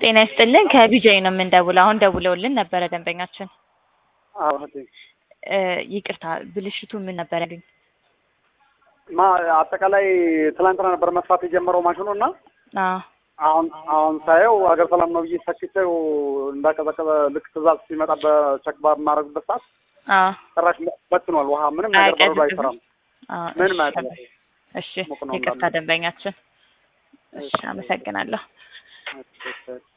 ጤና ይስጥልን ከቢጃይ ነው የምንደውለው። አሁን ደውለውልን ነበረ ደንበኛችን። አዎ እህቴ እ ይቅርታ ብልሽቱ ምን ነበር ያሉኝ? ማ አጠቃላይ ትላንትና ነበር መስራት የጀመረው ማሽኑ እና አዎ አሁን አሁን ሳየው ሀገር ሰላም ነው ብዬ ሰክቼው እንዳቀዘቀዘ ልክ ትእዛዝ ሲመጣ በቸክ በማድረግበት ሰዓት አዎ ጭራሽ በትኗል። ውሃ ምንም ነገር በረዶ አያቀዝቅዝም? አይሰራም። አዎ፣ ምንም እሺ፣ አያቀዘቅዝም። እሺ ሙቅ ነው ይቅርታ እንዳለ። ደንበኛችን። እሺ እሺ። አመሰግናለሁ። እሺ፣ እሺ።